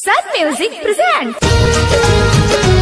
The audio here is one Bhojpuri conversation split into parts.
Sun Music presents.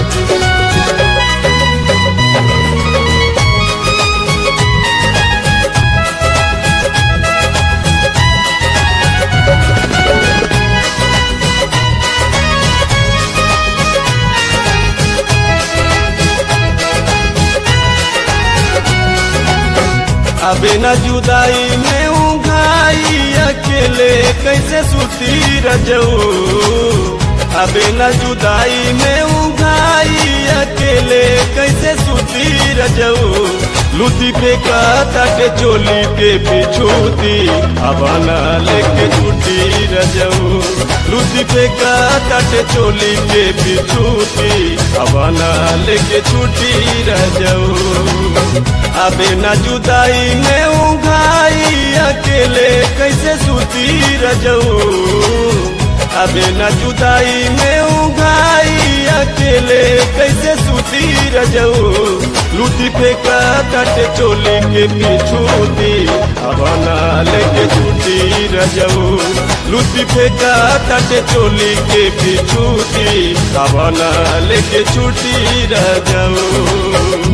अबे न जुदाई में उघाई अकेले कैसे सुती रजऊ अबे न जुदाई में उघाई अकेले कैसे सुती रजऊ लुती पे का तट चोली के पिछूती अब न लेके छुटी रजऊ लुती पे का तट चोली के पिछूती अब न लेके छुटी रजऊ अबे न जुदाई में उघाई अकेले कैसे सुती रजऊ अबे न जुदाई में उघाई अकेले कैसे सुती रजऊ लूटी फेंका तट चोली के पिछूती अब न लेके छूटी रजऊ लूटी फेंका तट चोली के पिछूती अब न लेके छूटी रजऊ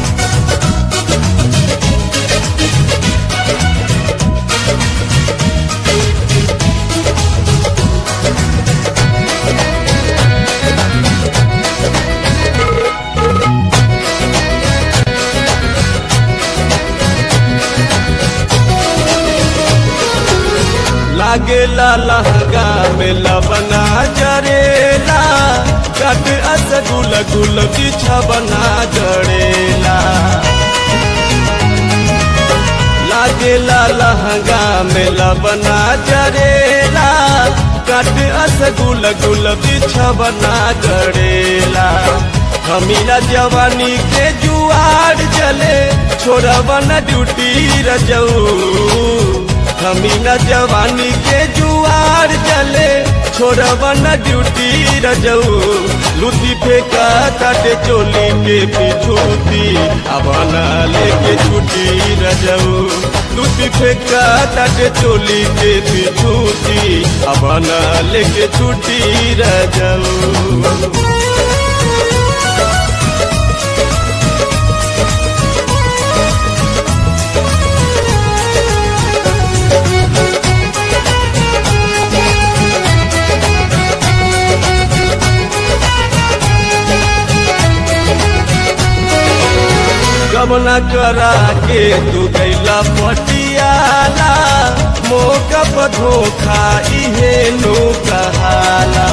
लागेला लहंगा में लबना जरेला कट अस गुल गुल बिछबना जड़ेला लागेला लहंगा में लबना जरेला कट अस गुल गुल बिछबना जड़ेला हमीरा जवानी के जुआर जले छोड़बन ड्यूटी रजऊ हमीना जवानी के जुआर जले छोड़बन ड्यूटी रजऊ लुटी फेंका काटे चोली के पिछूती अब न लेके छुटी रजऊ लुटी फेंका काटे चोली के पिछूती अब न लेके छुटी रजऊ गमना करा के तू गैला पटियाला मौका पर धोखा इहे नो कहाला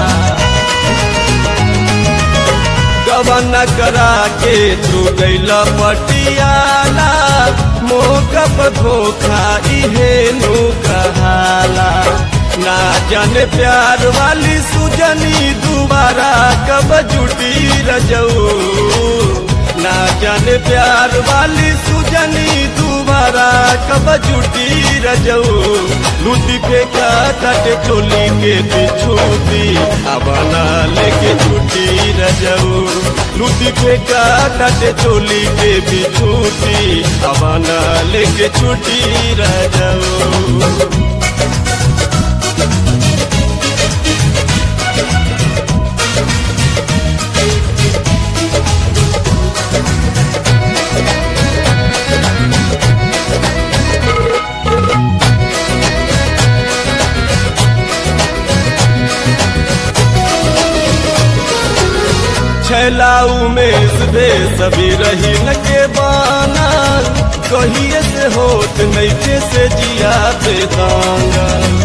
गमना करा के तू गैला पटियाला मौका पर धोखा इहे नो कहाला ना जाने प्यार वाली सुजनी दोबारा कब जुटी रजऊ ना जाने प्यार वाली सुजनी दोबारा कब जुटी रजऊ लूटी फेंका तट चोली के बिछूती अब ना लेके छुटी रजऊ लूटी फेंका तट चोली के बिछूती अब ना लेके छुटी रजऊ छैलाऊ में सुबे सभी रही न के बाना कहिए से होत नैखे से जिया पे दांगा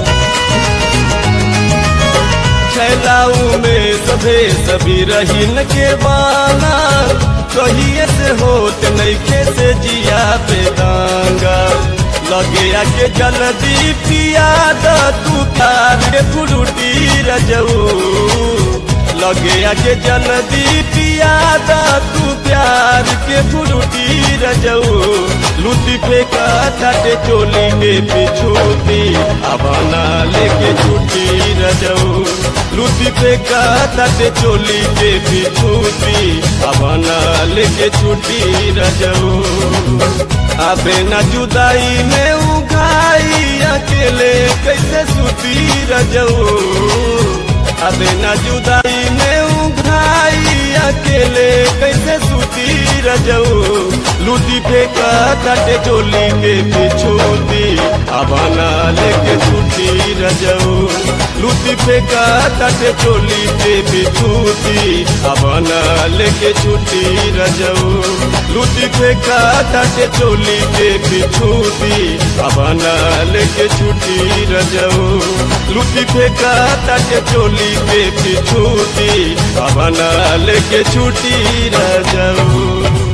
छैलाऊ में सभे सभी रही न के बाना कहिए से होत नैखे से जिया पे दांगा लगे आके जल्दी पिया द तू तार के फुरुटी रजऊ लगे आके जल्दी पिया द तू प्यार के फुरुटी रजऊ लूटी फेंका छाटे चोली के पिछूती अब ना लेके छुटी रजऊ लूटी फेंका छाटे चोली के पिछूती अब ना लेके छुटी रजऊ अबे न जुदाई में उघाई अकेले कैसे सुती रजऊ अबे न जुदाई में उघाई अकेले कैसे सूती रजऊ लूटी फेंका तटे चोली के पिछूती अबाना लेके छूटी रजऊ लूटी फेंका तटे चोली के पिछूती अबाना लेके छूटी रजऊ लूटी फेंका तटे चोली के पिछूती अबाना लेके छूटी रजऊ लूटी फेंका तटे चोली के पिछूती अबाना लेके छूटी रजऊ